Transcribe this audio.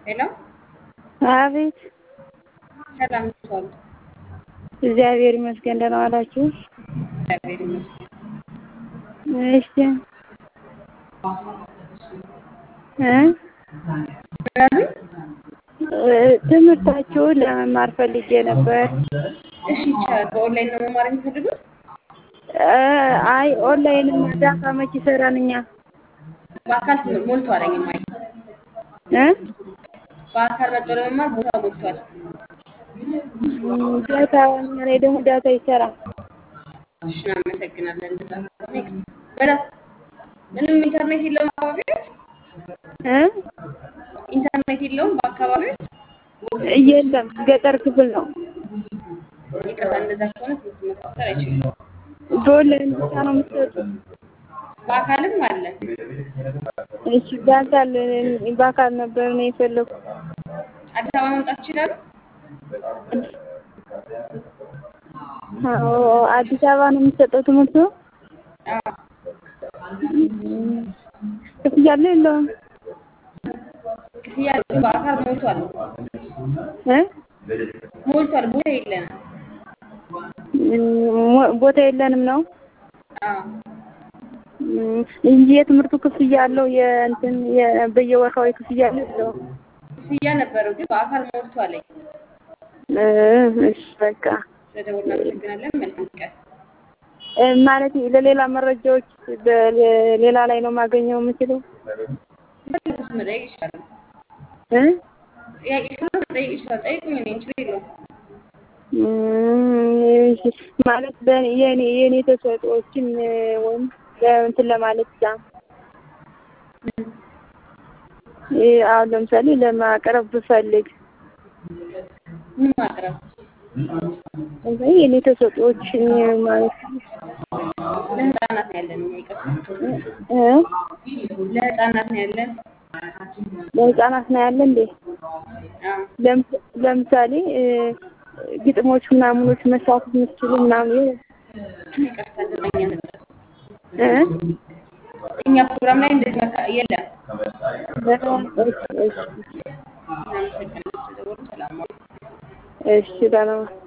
ሄሎ አቤት ሰላም እንዴት ዋሉ? እግዚአብሔር ይመስገን ደህና ዋላችሁ? እግዚአብሔር ይመስገን። እሺ እ ምናምን ትምህርታችሁን ለመማር ፈልጌ ነበር። እሺ ይቻላል። በኦንላይን ነው መማር የሚፈልጉት? አይ ኦንላይንማ ዳታ መች ይሰራል እኛ በአካል ትምህርት ሞልቷል። እማዬ እ በአካል መጥቶ ለመማር ቦታ ሞልቷል። ዳታ እኛ ላይ ደግሞ ዳታ ይሰራል። እሺ እናመሰግናለን። እንደዛ ከሆነ በዳ ምንም ኢንተርኔት የለውም አካባቢዎች እ ኢንተርኔት የለውም በአካባቢዎች የለም ገጠር ክፍል ነው። ይቅርታ፣ እንደዛ ከሆነ ትምህርት መከታተል አይችሉም። በኦንላይን ብቻ ነው የምትሰጡት? በአካልም አለ። እሺ በአካል በአካል ነበር ነው የፈለኩት። አዲስ አበባ መምጣት ይችላሉ? አዎ አዲስ አበባ ነው የሚሰጠው ትምህርቱ? አዎ ክፍያ አለው የለውም? ክፍያ አለው። በአካል ሞልቷል እ ሞልቷል። ቦታ የለንም። ሞ- ቦታ የለንም ነው አዎ እንጂ የትምህርቱ ክፍያ አለው የእንትን የ- በየወርሃዊ ክፍያ አለው የለውም? ክፍያ ነበረው ግን በአካል ሞልቷል። እ እሺ በቃ ስለደወሉ እናመሰግናለን። መልካም ቀን። እ ማለት ለሌላ መረጃዎች በሌላ ላይ ነው ማገኘው የምችለው? በልኩስ መጠየቅ ይችላሉ። እ ጥያቄ ካለ መጠየቅ ይችላል። ጠይቁኝ፣ እኔ ችግር የለውም። እም፣ እሺ ማለት በእኔ የኔ የኔ ተሰጥኦዎችን ወይም እንትን ለማለት ብቻ እ አሁን ለምሳሌ ለማቅረብ ብፈልግ ምን ማቅረብ ለምሳሌ የኔ ተሰጥኦዎችን ማለት ለህፃናት ነው ያለን። እኛ ይቅርታ፣ እ ለህፃናት ነው ያለን። ለህፃናት ነው ያለ እንዴ? አዎ ለምስ- ለምሳሌ እ ግጥሞች ምናምኖች መሳተፍ የምትችሉ ምናምን ይቅርታ፣ እንደዛ እኛ ነበር እ እኛ ፕሮግራም ላይ እንደዚህ መካ- የለም። እሺ እሺ እናመሰግናለን ስለደወሉ። ሰላም ዋሉ። እሺ ደህና ዋል።